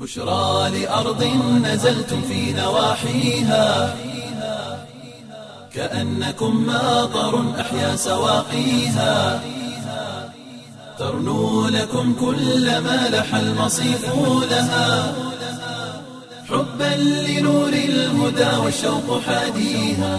بشرى لأرض نزلتم في نواحيها كأنكم ماطر أحيا سواقيها ترنو لكم كل ما لح المصيف لها حبا لنور الهدى والشوق حاديها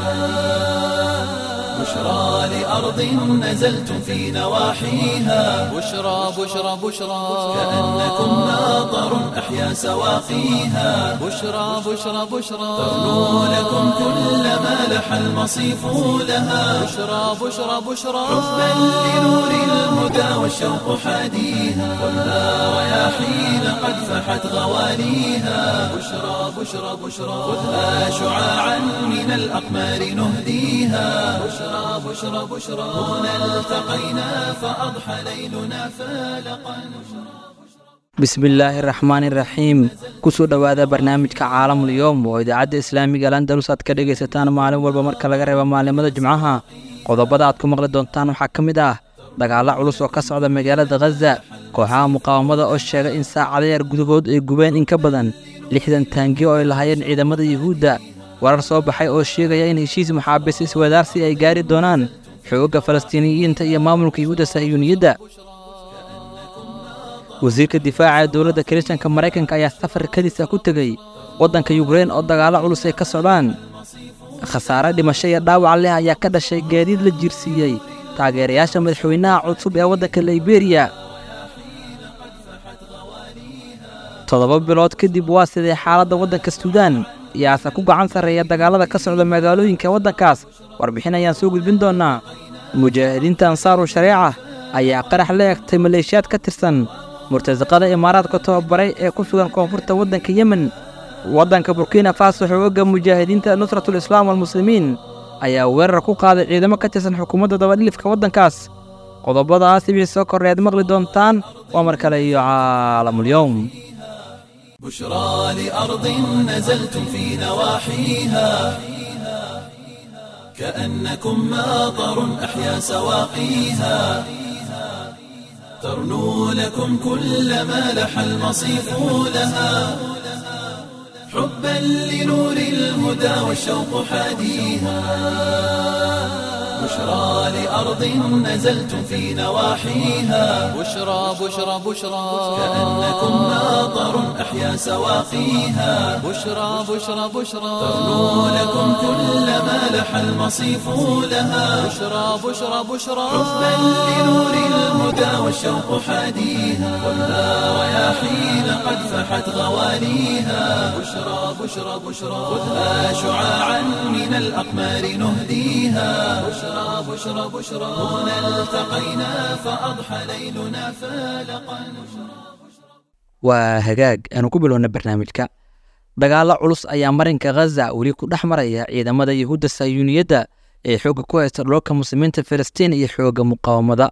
بشرى لأرض نزلتم في نواحيها بشرى بشرى بشرى كأنكم ماطر أحيا سواقيها بشرى بشرى بشرى ترنو لكم كل ما لح المصيف لها بشرى بشرى بشرى حبا لنور الهدى والشوق حاديها والنار رياحين قد فحت غواليها بشرى بشرى بشرى خذها شعاعا من الأقمار نهديها بشرى بشرى بشرى هنا التقينا فأضحى ليلنا فالقا bismillaahi raxmaani raxiim kusoo dhowaada barnaamijka caalamul yowm oo idaacadda islaamiga landalus aad ka dhegaysataan maalin walba marka laga reebo maalimada jimcaha qodobada aad ku maqli doontaan waxaa ka mid ah dagaalla culus oo ka socda magaalada khaza kooxaha muqaawamada oo sheegay in saacada yar gudahood ay gubeen in ka badan lixdan taangiyo oo ay lahaayeen ciidamada yuhuudda warar soo baxay oo sheegaya in heshiis maxaabiis iswadaarsi ay gaari doonaan xoogga falastiiniyiinta iyo maamulka yuhuudda sahyuuniyadda wasiirka difaaca ee dowladda kiristanka maraykanka ayaa safar kadisa ku tegey waddanka yukrein oo dagaallo culus ay ka socdaan khasaare dhimasho iyo dhaawac leh ayaa ka dhashay gaadiid la jiirsiiyey taageerayaasha madaxweynaha cusub ee waddanka liberiya toddoba bilood kadib waa sidee xaaladda waddanka suudaan iyaase ku gacan sarreeya dagaallada ka socda magaalooyinka waddankaas warbixin ayaan soo gudbin doonnaa mujaahidiinta ansaaru shareeca ayaa qarax la egtay maleeshiyaad ka tirsan murtasaqada imaaraadka tababaray ee ku sugan koonfurta waddanka yemen waddanka burkina faso xoogagga mujaahidiinta nusratul islaam walmuslimiin ayaa weerar ku qaaday ciidamo ka tirsan xukuumadda dabadhilifka waddankaas qodobadaas wixii soo korreed maqli doontaan waa mar kale iyo caalamulyowm بشرى لأرض نزلتم في نواحيها كأنكم ماطر أحيا سواقيها ترنو لكم كل ما لح المصيف لها حبا لنور الهدى والشوق حاديها بشرى لأرض نزلتم في نواحيها بشرى بشرى بشرى كأنكم ماطر أحيا سواقيها بشرى بشرى بشرى ترنو لكم كل ما لح المصيف لها بشرى بشرى بشرى حبا لنور الهدى والشوق حاديها والنار رياحين قد فحت غواليها بشرى بشرى بشرى خذها شعاعا من الأقمار نهديها بشرى بشرى بشرى هنا التقينا فأضحى ليلنا فالقا waa hagaag aanu ku bilowna barnaamijka dagaallo culus ayaa marinka khaza weli ku dhex maraya ciidamada yuhuudda sayuuniyadda ee xoogga ku haysta dhoolka muslimiinta filistiin iyo xoogga muqaawamada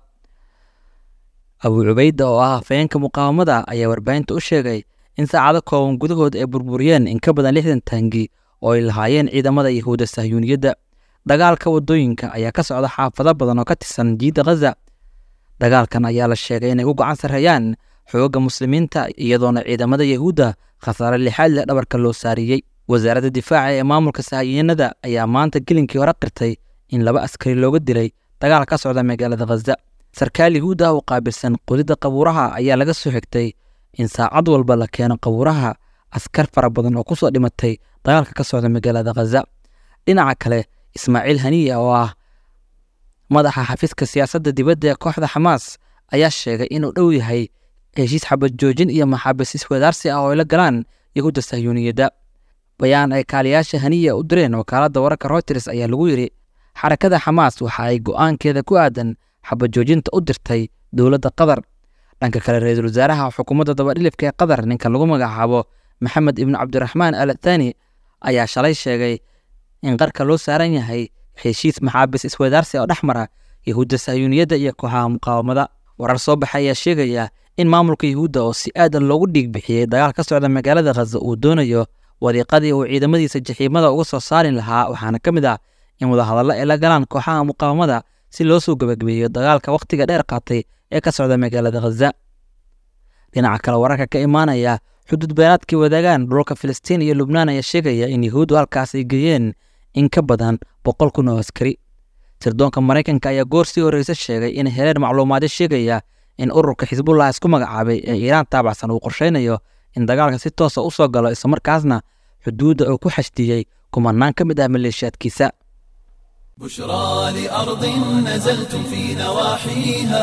abuu cubayda oo ah hafayeenka muqaawamada ayaa warbaahinta u sheegay in saacado kooban gudahood ay burburiyeen in ka badan lixdan taangi oo ay lahaayeen ciidamada yuhuudda sahyuuniyadda dagaalka waddooyinka ayaa ka socda xaafado badan oo ka tirsan jiidda khaza dagaalkan ayaa la sheegay inay u gacan sarreeyaan xoogga muslimiinta iyadoona ciidamada yahuudda khasaare lixaad leh dhabarka loo saariyey wasaaradda difaaca ee maamulka sahyiinada ayaa maanta gelinkii hore qirtay in laba askari looga dilay dagaal ka socda magaalada khaza sarkaal yahuud ah oo qaabilsan qodidda qabuuraha ayaa laga soo xigtay in saacad walba la keeno qabuuraha askar fara badan oo kusoo dhimatay dagaalka ka socda magaalada khaza dhinaca kale ismaaciil haniya oo ah madaxa xafiiska siyaasadda dibadda ee kooxda xamaas ayaa sheegay inuu dhow yahay heshiis xabad joojin iyo maxaabiis iswadaarsi ah oo ay la galaan yahuudda sahyuuniyadda bayaan ay kaaliyaasha haniya u direen wakaaladda wararka reuters ayaa lagu yidhi xarakada xamaas waxa ay go'aankeeda ku aadan xabad joojinta u dirtay dowladda qatar dhanka kale ra-iisul wasaaraha xukuumadda dabadhilifka ee qatar ninka lagu magacaabo maxamed ibnu cabdiraxmaan al athani ayaa shalay sheegay in qarka loo saaran yahay heshiis maxaabiis iswadaarsi oo dhex mara yahuudda sahyuuniyadda iyo kooxaha muqaawamada warar soo baxay ayaa sheegaya in maamulka yahuudda oo si aadan loogu dhiig bixiyey dagaal ka socda magaalada khaza uu doonayo wadiiqadii uu ciidamadiisa jaxiimada uga soo saari lahaa waxaana ka mid ah in wadahadallo ay la galaan kooxaha muqaawamada si loo soo gebagabeeyo dagaalka wakhtiga dheer qaatay ee ka socda magaalada khaza dhinaca kale wararka ka imaanaya xuduud beenaadkii wadaagaan dhulalka filistiin iyo lubnaan ayaa sheegaya in yahuuddu halkaas ay geeyeen in ka badan boqol kun oo askari sirdoonka maraykanka ayaa goor sii horreysa sheegay in heleen macluumaadyo sheegaya in ururka xisbullah isku magacaabay ee iiraan taabacsan uu qorshaynayo in dagaalka si toosa u soo galo islamarkaasna xuduudda uu ku xashdiyey kumanaan ka mid ah maleeshiyaadkiisa بشرى لأرض نزلتم في نواحيها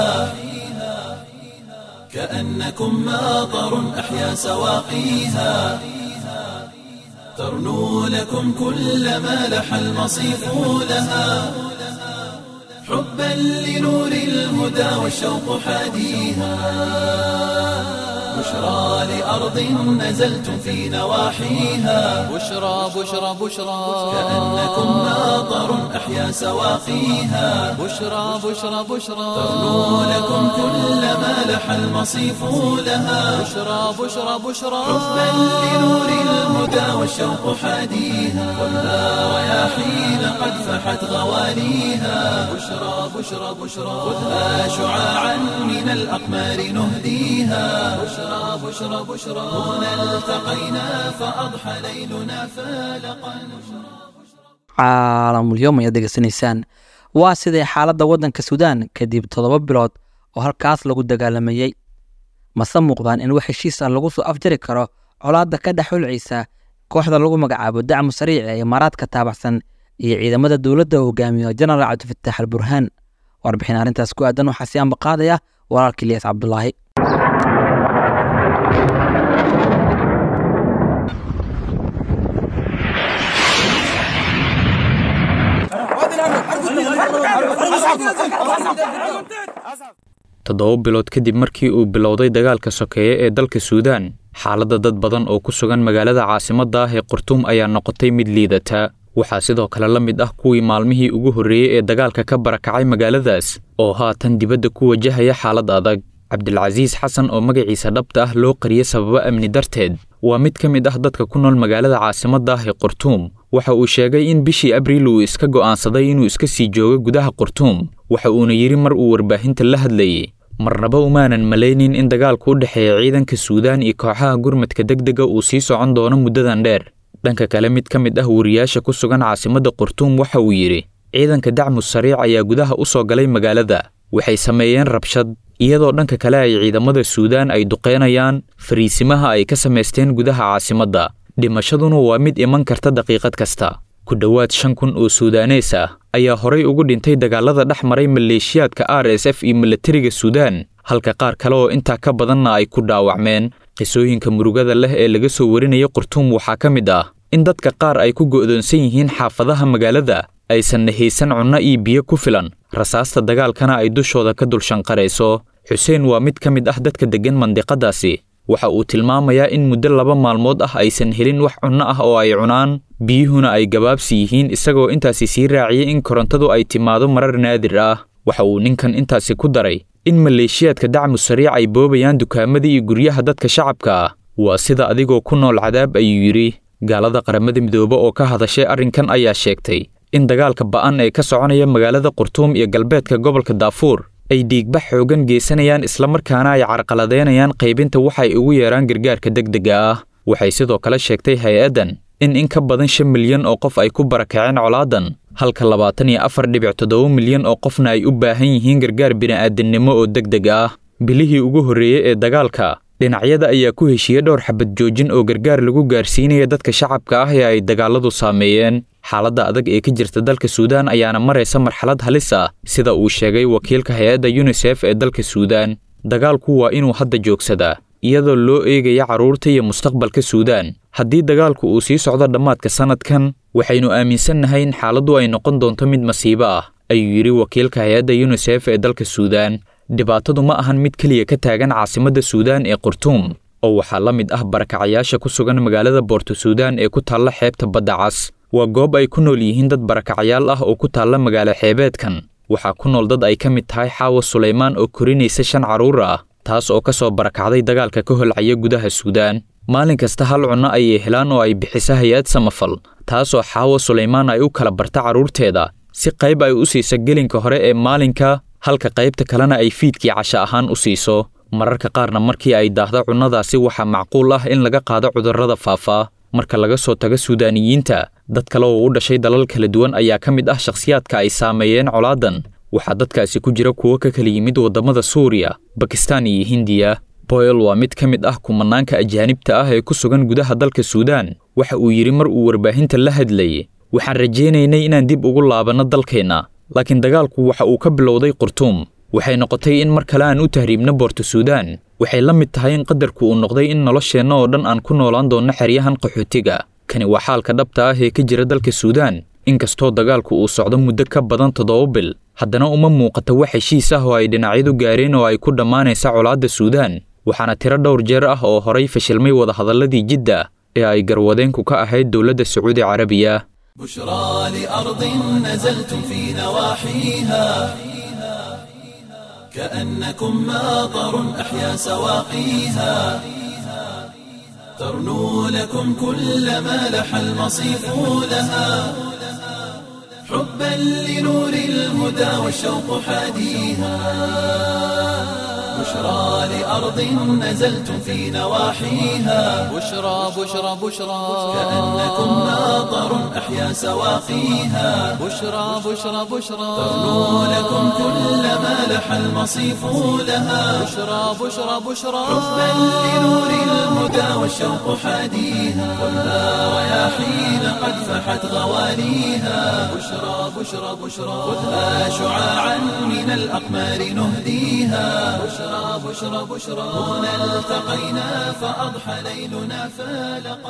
كأنكم ماطر أحيا سواقيها ترنو لكم كل ما لح المصيف لها حبا لنور الهدى والشوق حاديها بشرى لأرض نزلتم في نواحيها بشرى بشرى بشرى كأنكم ماطر أحيا سواقيها بشرى بشرى بشرى ترنو لكم كل ما لح المصيف لها بشرى بشرى بشرى حبا لنور الهدى والشوق حاديها خذها رياحين قد فحت غواليها بشرى بشرى بشرى خذها شعاعا من الأقمار نهديها بشرى بشرى بشرى هنا التقينا فأضحى ليلنا فالقا caalamulyoom ayaad degeysanaysaan waa sidee xaaladda waddanka suudaan kadib toddoba bilood oo halkaas lagu dagaalamayey mase muuqdaan in wax heshiis ah lagu soo afjari karo colaadda ka dhex hulcaysa kooxda lagu magacaabo dacmu sariic ee imaaraadka taabacsan iyo ciidamada dowladda uu hogaamiyo jenaraal cabdifataax al burhaan warbixin arrintaas ku aadan waxaa si ambaqaadaya walaalka ilyas cabdulaahi toddoba bilood kadib markii uu bilowday dagaalka sokeeye ee dalka suudaan xaaladda dad badan oo ku sugan magaalada caasimadda ah ee qurtuum ayaa noqotay mid liidata waxaa sidoo kale la mid ah kuwii maalmihii ugu horreeyey ee dagaalka ka barakacay magaaladaas oo haatan dibadda ku wajahaya xaalad adag cabdilcasiis xasan oo magaciisa dhabta ah loo qariyey sababo amni darteed waa mid ka mid ah dadka ku nool magaalada caasimadda ah ee qurtuum waxa uu sheegay in bishii abriil uu iska go'aansaday inuu iska sii joogo gudaha qurtuum waxa uuna yidhi mar uu warbaahinta la hadlayey marnaba umaanan malaynin in dagaalku u dhexeeya ciidanka suudaan iyo kooxaha gurmadka degdega uu sii socon doono muddadan dheer dhanka kale mid ka mid ah wariyaasha ku sugan caasimadda qurtuum waxa uu yidhi ciidanka dacmu sariic ayaa gudaha u soo galay magaalada waxay sameeyeen rabshad iyadoo dhanka kale ay ciidamada suudaan ay duqeynayaan fariisimaha ay ka samaysteen gudaha caasimadda dhimashaduna waa mid iman karta daqiiqad kasta ku dhowaad shan kun oo suudaanees ah ayaa horay ugu dhintay dagaalada dhex maray maleeshiyaadka r s f iyo milatariga suudaan halka qaar kale oo intaa ka badanna ay ku dhaawacmeen qisooyinka murugada leh ee laga soo warinaya qurtuum waxaa ka mid ah in dadka qaar ay ku go'doonsan yihiin xaafadaha magaalada aysanna haysan cunno iyo biyo ku filan rasaasta dagaalkana ay dushooda ka dulshanqarayso xuseen waa mid ka mid ah dadka deggan mandiqadaasi waxa uu tilmaamayaa in muddo laba maalmood ah aysan helin wax cunno ah oo ay cunaan biyuhuna ay gabaabsi yihiin isagoo intaasi sii raaciyey in korontadu ay timaado marar naadir ah waxa uu ninkan intaasi ku daray in maleeshiyaadka dacmu sariic ay boobayaan dukaamadii iyo guryaha dadka shacabka ah waa sida adigoo ku nool cadaab ayuu yidhi gaalada qaramada midoobe oo ka hadashay arrinkan ayaa sheegtay in dagaalka ba'an ee ka soconaya magaalada qurtuum iyo galbeedka gobolka daafuur ay dhiigbax xoogan geysanayaan islamarkaana ay carqaladeynayaan qaybinta waxay ugu yeeraan gargaarka degdega ah waxay sidoo kale sheegtay hay-addan in in ka badan shan milyan oo qof ay ku barakaceen colaadan halka labaatan iyo afar dhibic toddoba milyan oo qofna ay u baahan yihiin gargaar bini'aadannimo oo degdeg ah bilihii ugu horreeyey ee dagaalka dhinacyada ayaa ku heshiiyey dhowr xabad joojin oo gargaar lagu gaarsiinaya dadka shacabka ah ee ay dagaaladu saameeyeen xaaladda adag ee ka jirta dalka suudaan ayaana maraysa marxalad halis ah sida uu sheegay wakiilka hay-adda yunisef ee dalka suudaan dagaalku waa inuu hadda joogsadaa iyadoo loo eegaya carruurta iyo mustaqbalka suudaan haddii dagaalku uu sii socdo dhammaadka sannadkan waxaynu aaminsannahay in xaaladdu ay noqon doonto mid masiibo ah ayuu yidhi wakiilka hay-adda yunisef ee dalka suudaan dhibaatadu ma ahan mid keliya ka taagan caasimadda suudaan ee qurtuum oo waxaa la mid ah barakacayaasha ku sugan magaalada boorto suudaan ee ku taalla xeebta badda cas waa goob ay ku nool yihiin dad barakacayaal ah oo ku taalla magaalo xeebeedkan waxaa ku nool dad ay ka mid tahay xaawa sulaymaan oo korinaysa shan carruur ah taas oo ka soo barakacday dagaalka ka holcaya gudaha suudaan maalin kasta hal cunno ayay helaan oo ay bixisa hay-ad samafal taasoo xaawa sulaymaan ay u kala barta carruurteeda si qayb ay u siiso gelinka hore ee maalinka halka qaybta kalena ay fiidkii casho ahaan u siiso mararka qaarna markii ay daahda cunnadaasi waxaa macquul ah in laga qaado cudurrada faafaa marka laga soo tago suudaaniyiinta dad kale oo u dhashay dalal kala duwan ayaa ka mid ah shakhsiyaadka ay saameeyeen colaadan waxaa dadkaasi ku jira kuwo ka kala yimid waddamada suuriya bakistaan iyo hindiya boyle waa mid ka mid ah kumanaanka ajaanibta ah ee ku sugan gudaha dalka suudaan waxa uu yidhi mar uu warbaahinta la hadlayay waxaan rajaynaynay inaan dib ugu laabanno dalkeenna laakiin dagaalku waxa uu ka bilowday qurtuum waxay noqotay in mar kale aan u tahriibno boorto suudaan waxay la mid tahay in qadarku uu noqday in nolosheenna oo dhan aan ku noolaan doonno xeryahan qaxootiga kani waa xaalka dhabta ah ee ka jira dalka suudaan inkastoo dagaalku uu socdo muddo ka badan toddoba bil haddana uma muuqata wax heshiis ah oo ay dhinacyadu gaareen oo ay ku dhammaanaysa colaadda suudaan waxaana tiro dhowr jeer ah oo horay fashilmay wadahadalladii jidda ee ay garwadeenku ka ahayd dowladda sacuudi carabiya بشرى لأرض نزلتم في نواحيها كأنكم ماطر أحيا سواقيها ترنو لكم كل ما لح المصيف لها حبا لنور الهدى والشوق حاديها بشرى لأرض نزلتم في نواحيها بشرى بشرى بشرى كأنكم ماطر أحيا سواقيها بشرى بشرى بشرى ترنو لكم كل ما لح المصيف لها بشرى بشرى بشرى حبا لنور الهدى والشوق حاديها خذها رياحين قد فحت غواليها بشرى بشرى بشرى خذها شعاعا من الأقمار نهديها بشرى بشرى بشرى هنا التقينا فأضحى ليلنا فالقا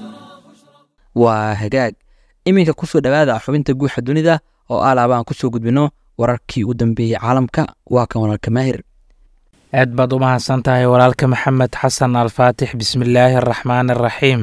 waa hagaag iminka kusoo dhowaada xubinta guuxa dunida oo alaaba aan kusoo gudbino wararkii u dambeeyey caalamka waa kan walaalka maahir aad baad u mahadsan tahay walaalka maxamed xasan alfaatix bismillaahi araxmaan araxiim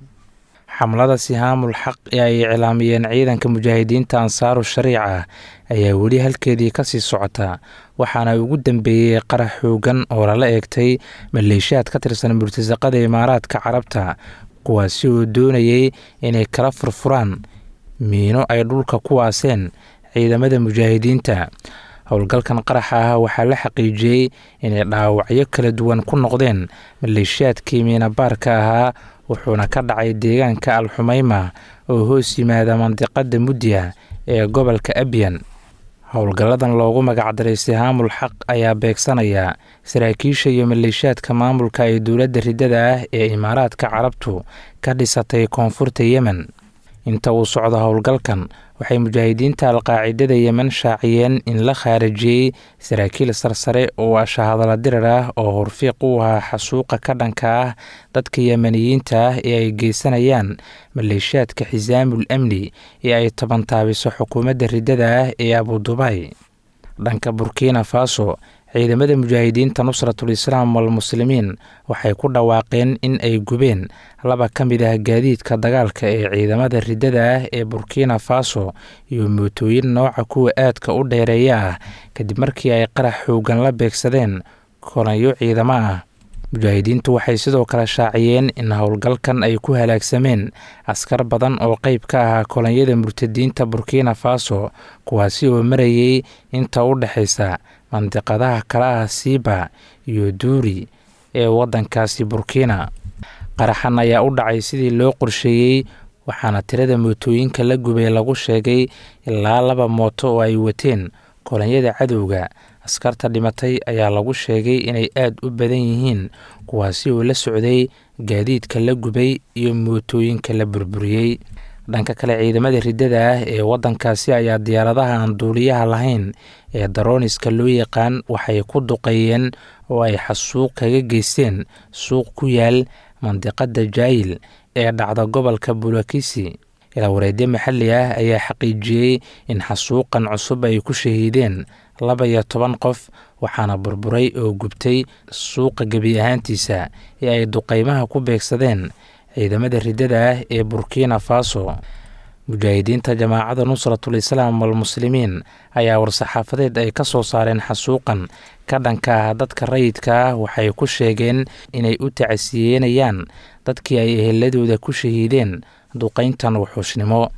xamlada sihaamul xaq ee ay iclaamiyeen ciidanka mujaahidiinta ansaaru shariica ayaa weli halkeedii kasii socota waxaana ugu dambeeyey qarax xoogan oo lala eegtay maleeshiyaad ka tirsan murtasaqada imaaraadka carabta kuwaasi oo doonayay inay kala furfuraan miino ay dhulka ku waaseen ciidamada mujaahidiinta howlgalkan qaraxa ah waxaa la xaqiijiyey inay dhaawacyo kala duwan ku noqdeen maleeshiyaadkii miinabaarka ahaa wuxuuna ka dhacay deegaanka alxumayma oo hoos yimaada mandiqada mudya ee gobolka abyan howlgalladan loogu magacdaray sihaamul xaq ayaa beegsanaya saraakiisha iyo maleeshiyaadka maamulka ee dowladda riddada ah ee imaaraadka carabtu ka dhisatay koonfurta yemen inta uu socdo howlgalkan waxay mujaahidiinta alqaacidada yemen shaaciyeen in la khaarijiyey saraakiil sarsare oo ashahadala dirar ah oo horfiiq u ahaa xasuuqa ka dhanka ah dadka yemeniyiinta ah ee ay geysanayaan maleeshiyaadka xisaamul amni ee ay tabantaabiso xukuumadda riddada ah ee abudubay dhanka burkina faso ciidamada mujaahidiinta nusratul islaam walmuslimiin waxay ku dhawaaqeen in ay gubeen laba ka mid ah gaadiidka dagaalka ee ciidamada riddada ah ee burkina faso iyo mootooyin nooca kuwa aadka u dheereeya ah kadib markii ay qarax xoogan la beegsadeen kolanyo ciidamo ah mujaahidiintu waxay sidoo kale shaaciyeen in howlgalkan ay ku halaagsameen askar badan oo qeyb ka ahaa kolonyada murtadiinta burkina faso kuwaasi oo marayay inta u dhexaysa mandiqadaha kale ah siiba iyo duuri ee waddankaasi burkina qaraxan ayaa u dhacay sidii loo qorsheeyey waxaana tirada mootooyinka la gubay lagu sheegay ilaa laba mooto oo ay wateen kolonyada cadowga askarta dhimatay ayaa lagu sheegay inay aad u badan yihiin kuwaasi oo la socday gaadiidka la gubay iyo mootooyinka la burburiyey dhanka kale ciidamada riddada ah ee waddankaasi ayaa diyaaradaha aan duuliyaha lahayn ee darooniska loo yaqaan waxay ku duqeeyeen oo ay xasuuq kaga geysteen suuq ku yaal mandiqada jaayil ee dhacda gobolka bulakisi ilaawareedyo maxalli ah ayaa xaqiijiyey in xasuuqan cusub ay ku shahiideen laba iyo toban qof waxaana burburay oo gubtay suuqa gebi ahaantiisa ee ay duqeymaha ku beegsadeen ciidamada riddada ah ee burkina faso mujaahidiinta jamaacada nusratul islaam walmuslimiin ayaa war-saxaafadeed ay ka soo saareen xasuuqan ka dhanka ah dadka rayidka ah waxay ku sheegeen inay u tacasiyeynayaan dadkii ay eheladooda ku shahiideen duqeyntan wuxuushnimo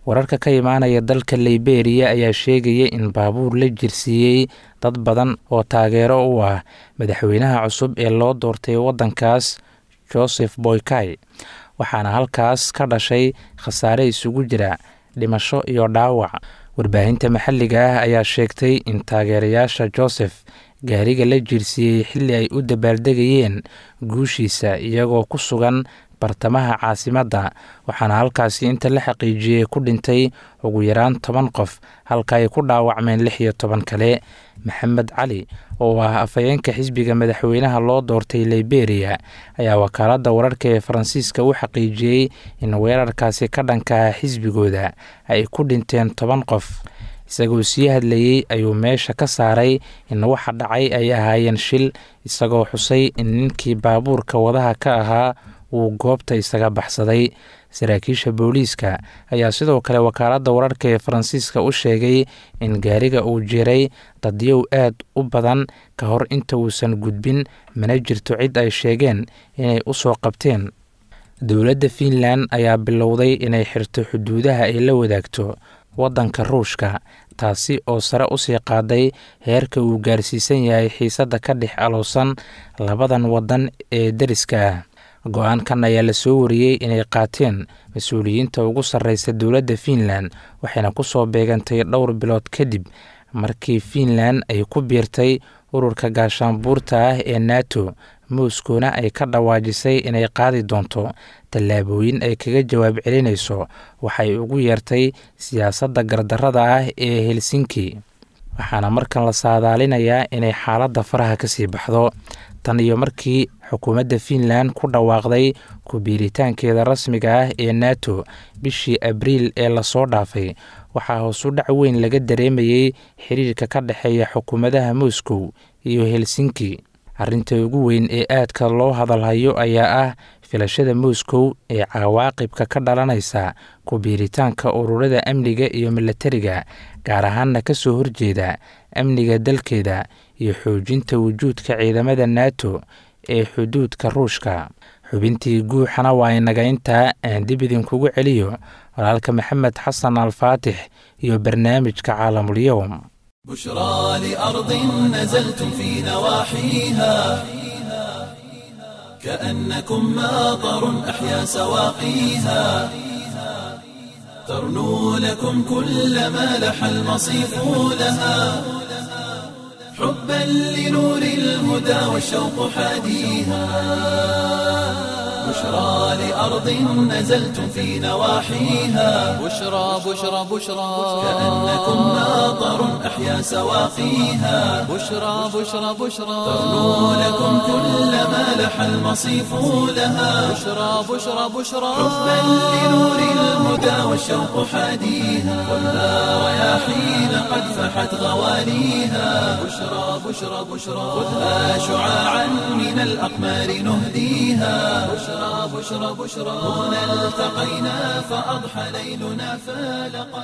wararka ka imaanaya dalka liberiya ayaa sheegaya in baabuur la jirsiiyey dad badan oo taageero u ah madaxweynaha cusub ee loo doortay waddankaas joseph boykay waxaana halkaas ka dhashay khasaare isugu jira dhimasho iyo dhaawac warbaahinta maxalliga ah ayaa sheegtay in taageerayaasha joseph gaariga la jirsiiyey xilli ay u dabaaldegayeen guushiisa iyagoo ku sugan bartamaha caasimadda waxaana halkaasi inta la xaqiijiyey ku dhintay ugu yaraan toban qof halka ay ku dhaawacmeen lix iyo toban kale maxamed cali oo ah afhayeenka xisbiga madaxweynaha loo doortay liberiya ayaa wakaaladda wararka ee faransiiska u xaqiijiyey in weerarkaasi ka dhanka ah xisbigooda ay ku dhinteen toban qof isagoo sii hadlayey ayuu meesha ka saaray in waxa dhacay ay ahaayeen shil isagoo xusay in ninkii baabuurka wadaha ka ahaa uu goobta isaga baxsaday saraakiisha booliiska ayaa sidoo kale wakaaladda wararka ee faransiiska u sheegay in gaariga uu jiray dadyow aad u badan ka hor inta uusan gudbin mana jirto cid ay sheegeen inay u soo qabteen dowladda fiinland ayaa bilowday inay xirto xuduudaha ay la wadaagto waddanka ruushka taasi oo sare usii qaaday heerka uu gaarsiisan yahay xiisadda ka dhex alowsan labadan waddan ee deriska ah go-aankan ayaa la soo wariyey inay qaateen mas-uuliyiinta ugu sarreysa dowladda fiinland waxayna ku soo beegantay dhowr bilood kadib markii fiinland ay ku biirtay ururka gaashaanbuurta ah ee nato moscowna ay ka dhawaajisay inay qaadi doonto tallaabooyin ay kaga jawaab celinayso waxay ugu yeertay siyaasadda gardarrada ah ee helsinki waxaana markan la saadaalinayaa inay xaaladda faraha kasii baxdo tan iyo markii xukuumadda fiinland ku dhawaaqday ku-biiritaankeeda rasmiga ah ee nato bishii abriil ee lasoo dhaafay waxaa hoosu dhac weyn laga dareemayey xiriirka ka dhexeeya xukuumadaha moscow iyo helsinki arrinta ugu weyn ee aadka loo hadalhayo ayaa ah filashada moscow ee cawaaqibka ka dhalanaysa ku-biiritaanka ururada amniga iyo milatariga gaar ahaanna ka soo horjeeda amniga dalkeeda iyo xoojinta wujuudka ciidamada nato ee xuduudka ruushka xubintii guuxana waa inaga intaa aan dib idinkugu celiyo walaalka maxamed xasan alfaatix iyo barnaamijka caalamul-yowm بشرى لأرض نزلتم في نواحيها كأنكم ماطر أحيا سواقيها ترنو لكم كل ما لح المصيف لها حبا لنور الهدى والشوق حاديها بشرى لأرض نزلتم في نواحيها بشرى بشرى بشرى كأنكم ماطر أحيا سواقيها بشرى بشرى بشرى ترنو لكم كل ما لح المصيف لها بشرى بشرى بشرى حبا لنور الهدى والشوق حاديها ولا رياحين قد فحت غواليها بشرى بشرى بشرى خذها شعاعا من الأقمار نهديها بشرى بشرى بشرى هنا التقينا فأضحى ليلنا فالقا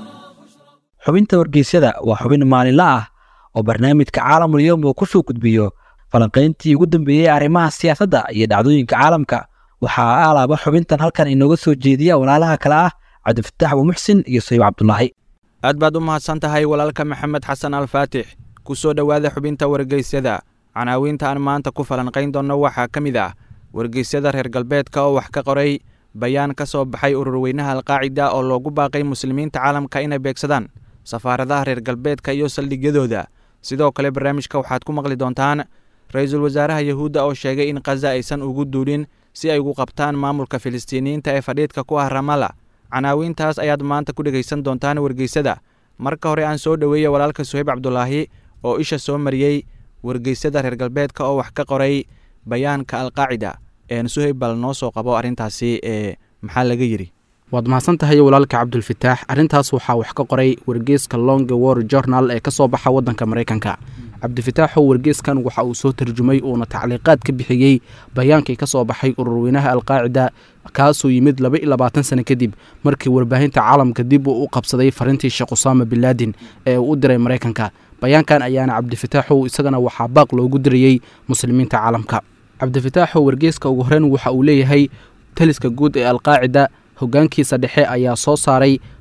xubinta wargeysyada waa xubin maalinle ah oo barnaamijka caalamul yowm uu ku soo gudbiyo falanqayntii ugu dambeeyey arrimaha siyaasadda iyo dhacdooyinka caalamka waxaa alaaba xubintan halkan inooga soo jeediya walaalaha kale ah cabdifataax abuumuxsin iyo sayib cabdulaahi aad baad u mahadsan tahay walaalka maxamed xasan alfaatix ku soo dhowaada xubinta wargeysyada canaawiinta aan maanta ku falanqayn doonno waxaa ka mid ah wargeysyada reer galbeedka oo wax ka qoray bayaan ka soo baxay ururweynaha alqaacida oo loogu baaqay muslimiinta caalamka inay beegsadaan safaaradaha reer galbeedka iyo saldhigyadooda sidoo kale barnaamijka waxaad ku maqli doontaan ra-iisul wasaaraha yahuudda oo sheegay in khaza aysan ugu duulin si ay ugu qabtaan maamulka filistiiniyiinta ee fadhiidka ku ah ramala canaawiintaas ayaad maanta ku dhegaysan doontaan wargeysada marka hore aan soo dhoweeya walaalka suhayb cabdulaahi oo isha soo mariyey wargeysada reer galbeedka oo wax ka qoray bayaanka alqaacida een suhayb bal noo soo qabo arrintaasi ee maxaa laga yidhi waad mahadsan tahay walaalka cabdulfataax arrintaas waxaa wax ka qoray wargeeska long war journal ee ka soo baxa waddanka maraykanka cabdifataaxow wargeeskan waxa uu soo tarjumay uuna tacliiqaad ka bixiyey bayaankii ka soo baxay ururweynaha alqaacida kaasoo yimid laba iyo labaatan sano kadib markii warbaahinta caalamka dib uu u qabsaday farintii sheekh usaama binlaadin ee uu u diray maraykanka bayaankan ayaana cabdifataaxow isagana waxaa baaq loogu dirayey muslimiinta caalamka cabdifataaxow wargeeska ugu horeyn waxa uu leeyahay taliska guud ee alqaacida hoggaankiisa dhexe ayaa soo saaray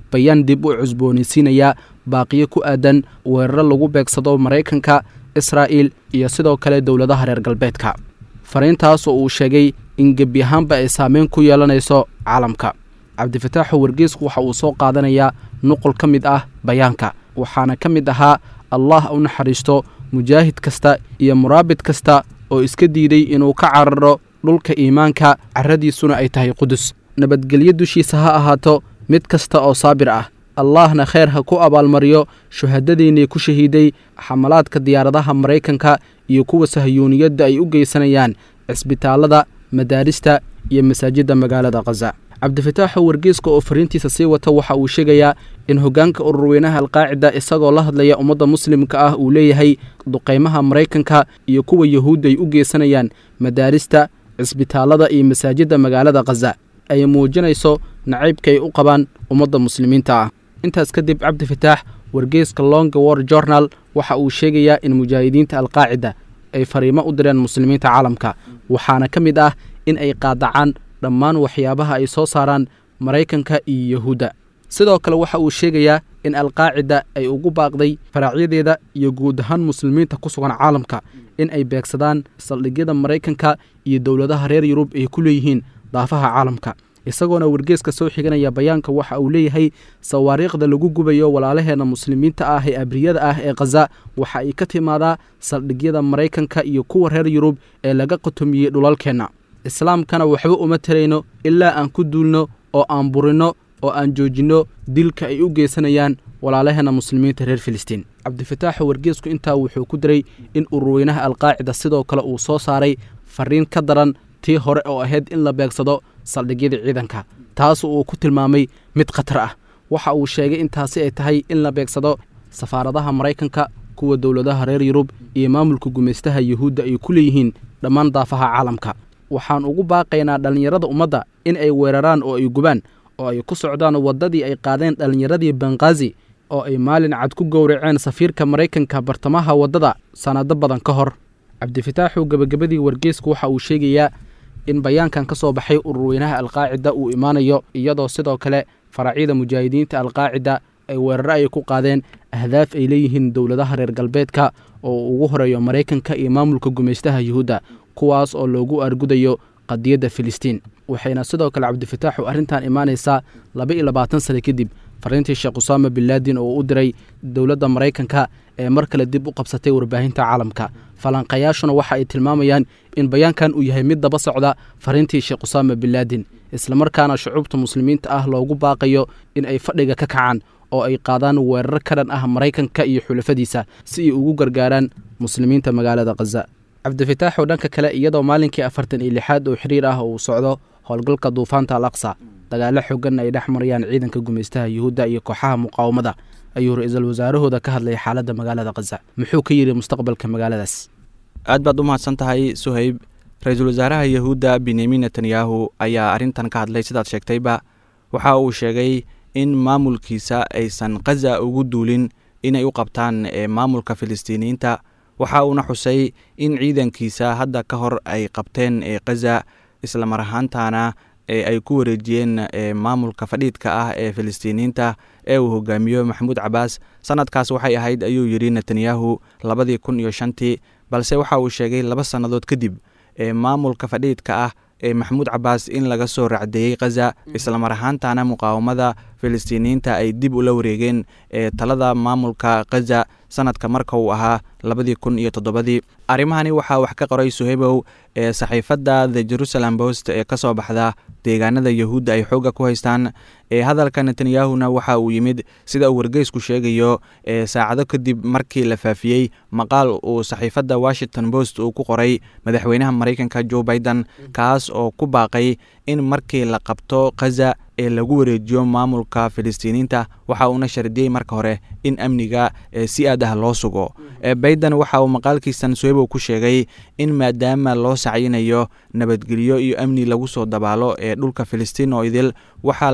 bayaan dib u cusboonaysiinaya baaqiyo ku aadan weeraro lagu beegsado maraykanka israa'il iyo sidoo kale dowladaha reer galbeedka fariintaas oo uu sheegay in gebi ahaanba ay saameyn ku yeelanayso caalamka cabdifataaxu wargeysku waxa uu soo qaadanayaa nuqul ka mid ah bayaanka waxaana ka mid ahaa allah u naxariisto mujaahid kasta iyo muraabid kasta oo iska diiday inuu ka cararo dhulka iimaanka carradiisuna ay tahay qudus nabadgelyo dushiisa ha ahaato mid kasta oo saabir ah allahna kheyr ha ku abaalmariyo shuhadadiinnii ku shahiiday xamalaadka diyaaradaha maraykanka iyo kuwa sahyuuniyadda ay u geysanayaan cisbitaallada madaarista iyo masaajidda magaalada khaza cabdifataaxo wargeeska oo fariintiisa sii wata waxa uu sheegayaa in hoggaanka ururweynaha alqaacida isagoo la hadlaya ummadda muslimka ah uu leeyahay duqaymaha maraykanka iyo kuwa yahuudda ay u geysanayaan madaarista cisbitaallada iyo masaajidda magaalada khaza ay muujinayso nacaybka ay u qabaan ummadda muslimiinta ah intaas kadib cabdifataax wargeeska longa war journal waxa uu sheegayaa in mujaahidiinta alqaacida ay fariimo u direen muslimiinta caalamka waxaana ka mid ah in ay qaadacaan dhammaan waxyaabaha ay soo saaraan maraykanka iyo yahuudda sidoo kale waxa uu sheegayaa in alqaacida ay ugu baaqday faraacyadeeda iyo guud ahaan muslimiinta ku sugan caalamka in ay beegsadaan saldhigyada maraykanka iyo dowladaha reer yurub ay ku leeyihiin daafaha caalamka isagoona wargeeska soo xiganaya bayaanka waxa uu leeyahay sawaariikhda lagu gubayo walaalaheenna muslimiinta ah ee abriyada ah ee khaza waxa ay ka timaadaa saldhigyada maraykanka iyo kuwa reer yurub ee laga qatomiyey dhulalkeenna islaamkana waxba uma tarayno ilaa aan ku duulno oo aan burinno oo aan joojinno dilka ay u geysanayaan walaalaheenna muslimiinta reer filistiin cabdifataaxo wargeesku intaa wuxuu ku diray in ururweynaha alqaacida sidoo kale uu soo saaray fariin ka daran tii hore oo ahayd in la beegsado saldhigyada ciidanka taas uu ku tilmaamay mid khatar ah waxa uu sheegay intaasi ay tahay in la beegsado safaaradaha maraykanka kuwa dowladaha reer yurub iyo maamulka gumaystaha yuhuudda ay ku leeyihiin dhammaan daafaha caalamka waxaan ugu baaqaynaa dhallinyarada ummadda in ay weeraraan oo ay gubaan oo ay ku socdaan waddadii ay qaadeen dhallinyaradii banghaazi oo ay maalin cad ku gowraceen safiirka maraykanka bartamaha waddada sannado badan ka hor cabdifataaxu gebagabadii wargeesku waxa uu sheegayaa in bayaankan ka soo baxay ururweynaha alqaacida uu imaanayo iyadoo sidoo kale faracyada mujaahidiinta alqaacida ay weeraro ay ku qaadeen ahdaaf ay leeyihiin dowladaha reer galbeedka oo uu ugu horeeyo maraykanka iyo maamulka gumaystaha yuhuudda kuwaas oo loogu argudayo qadiyadda filistiin waxayna sidoo kale cabdifataaxu arrintan imaanaysaa laba iyo labaatan sane kadib fariintii sheekh usaama binlaadin oo u diray dowladda maraykanka ee mar kale dib u qabsatay warbaahinta caalamka falanqayaashuna waxa ay tilmaamayaan in bayaankan uu yahay mid daba socda fariintii sheekh usaama binlaadin islamarkaana shucuubta muslimiinta ah loogu baaqayo in ay fadhiga ka kacaan oo ay qaadaan weerar ka dhan ah maraykanka iyo xulafadiisa si ay ugu gargaaraan muslimiinta magaalada khaza cabdifataaxoo dhanka kale iyadoo maalinkii afartan iyo lixaad oo xiriir ah uu socdo howlgalka duufaanta al aqsa dagaalo xooganna ay dhex marayaan ciidanka gumaystaha yuhuudda iyo kooxaha muqaawamada ayuu ra-iisul wasaarahooda ka hadlayay xaaladda magaalada khaza muxuu ka yidhi mustaqbalka magaaladaas aad baad u mahadsan tahay suhayb ra-iisul wasaaraha yahuudda benyamin netanyahu ayaa arrintan ka hadlay sidaad sheegtayba waxa uu sheegay in maamulkiisa aysan khaza ugu duulin inay u qabtaan maamulka filistiiniyiinta waxa uuna xusay in ciidankiisa hadda ka hor ay qabteen khaza islamar ahaantana ay ku wareejiyeen maamulka fadhiidka ah ee filistiiniyiinta ee uu hogaamiyo maxamuud cabaas sanadkaas waxay ahayd ayuu yidhi netanyahu labadii kun iyo shantii balse waxa uu sheegay laba sannadood kadib ee maamulka fadhiidka ah ee maxamuud cabaas in laga soo racdeeyey khaza islamar ahaantana muqaawamada filistiiniyiinta ay dib ula wareegeen ee talada maamulka khaza sanadka marka uu ahaa labadii kun iyo toddobadii arrimahani waxaa wax ka qoray suhebow ee saxiifadda the jerusalem post ee ka soo baxda deegaanada yahuudda ay xoogga ku haystaan ee hadalka netanyahuna waxa uu yimid sida uu wargeysku sheegayo ee saacado kadib markii la faafiyey maqaal uu saxiifadda washington post uu ku qoray madaxweynaha maraykanka joe biden kaas oo ku baaqay in markii la qabto khaza ee lagu wareejiyo maamulka filistiiniyiinta waxa uuna shardiyey marka hore in amniga si aad ah loo sugo bayden waxa uu maqaalkiisan suhebow ku sheegay in maadaama loo sacyinayo nabadgelyo iyo amni lagu soo dabaalo ee dhulka filistiin oo idil waxaa lagama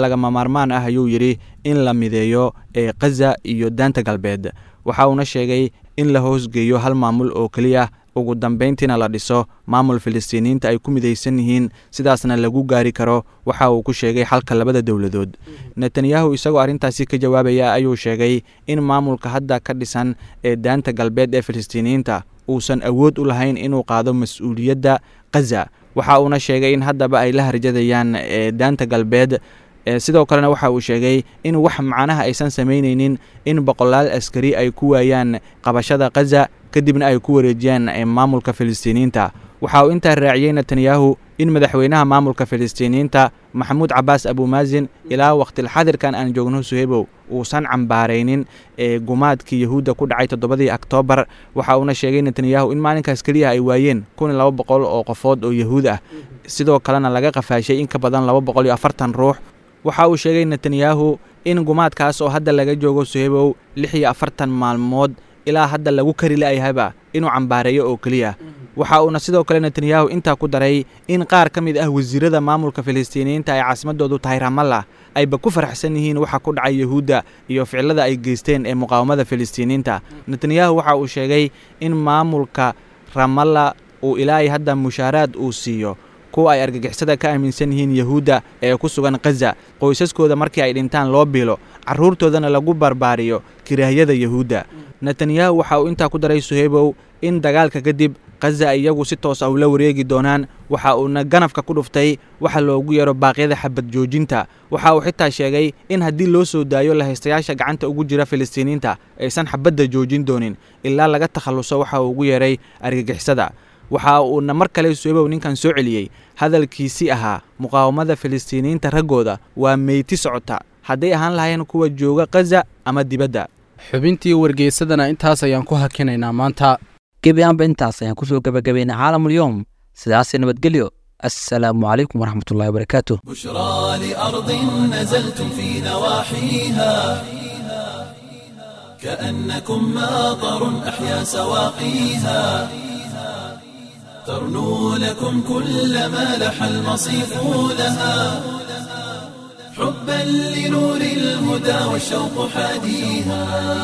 maarmaan ah ayuu yidhi in la mideeyo ee khaza iyo daanta galbeed waxa uuna sheegay in la hoosgeeyo hal maamul oo keliya ugu dambayntiina la dhiso maamul filistiiniyiinta ay ku midaysan yihiin sidaasna lagu gaari karo waxa uu ku sheegay xalka labada dowladood netanyahu isagoo arrintaasi ka jawaabaya ayuu sheegay in maamulka hadda ka dhisan ee daanta galbeed ee filistiiniyiinta uusan awood u lahayn inuu qaado mas-uuliyadda khaza waxa uuna sheegay in haddaba ay la harjadayaan ee daanta galbeed sidoo kalena waxa uu sheegay in wax macnaha aysan samaynaynin in boqolaal askari ay ku waayaan qabashada khaza kadibna ay ku wareejiyaan maamulka filistiiniyiinta waxa uu intaa raaciyey netanyahu in madaxweynaha maamulka filistiiniyiinta maxamuud cabaas abumaazin ilaa wakhtilxadirkan aan joogno suhebow uusan cambaaraynin ee gumaadkii yahuudda ku dhacay toddobadii oktoobar waxa uuna sheegay netanyahu in maalinkaas keliya ay waayeen kun iyo laba boqol oo qofood oo yahuud ah sidoo kalena laga qafaashay in ka badan laba boqol iyo afartan ruux waxa uu sheegay netanyahu in gumaadkaas oo hadda laga joogo suhebow lix iyo afartan maalmood ilaa hadda lagu kari la'yahaba inuu cambaareeyo oo keliya waxa uuna sidoo kale netanyahu intaa ku daray in qaar ka mid ah wasiirada maamulka filistiiniyiinta ay caasimadoodu tahay ramallah ayba ku faraxsan yihiin waxa ku dhacay yahuudda iyo ficilada ay geysteen ee muqaawamada filistiiniyiinta netanyahu waxa uu sheegay in maamulka ramallah uu ilaahay hadda mushaaraad uu siiyo kuwa ay argagixisada ka aaminsan yihiin yahuudda ee ku sugan khaza qoysaskooda markii ay dhintaan loo biilo carruurtoodana lagu barbaariyo kiraahiyada yahuudda netanyahu waxa uu intaa ku daray suheybow in dagaalka kadib khaza iyagu si toos ah ula wareegi doonaan waxa uuna ganafka ku dhuftay waxa loogu yeero baaqyada xabad joojinta waxa uu xitaa sheegay in haddii loo soo daayo lahaystayaasha gacanta ugu jira filistiiniinta aysan xabadda joojin doonin ilaa laga takhalluso waxa uu ugu yeeray argagixisada waxa uuna mar kale suhebow ninkan soo celiyey hadalkiisii ahaa muqaawamada filistiiniyiinta raggooda waa meyti socota hadday ahaan lahayn kuwa jooga khaza ama dibadda xubintii wargeysadana intaas ayaan ku hakinaynaa maanta gebi aanba intaas ayaan kusoo gebagabaynay caalamulyoom sidaasi nabadgelyo assalaamu calaykum waraxmatullahi wabarakaatu بشرى لأرض نزلتم في نواحيها كأنكم ماطر أحيا سواقيها ترنو لكم كل ما لح المصيف لها حبا لنور الهدى والشوق حاديها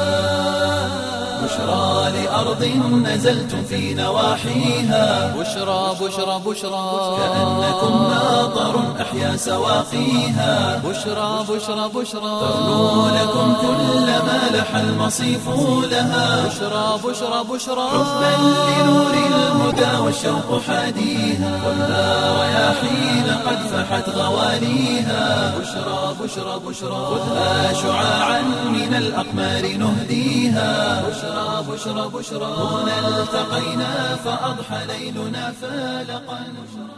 بشرى لأرض نزلتم في نواحيها بشرى بشرى بشرى كأنكم ماطر أحيا سواقيها بشرى بشرى بشرى ترنو لكم كل ما لح المصيف لها بشرى بشرى بشرى حبا لنور الهدى والشوق حاديها خذها رياحين قد فحت غواليها بشرى بشرى بشرى خذها شعاعا من الأقمار نهديها بشرى بشرى بشرى هنا التقينا فأضحى ليلنا فالقا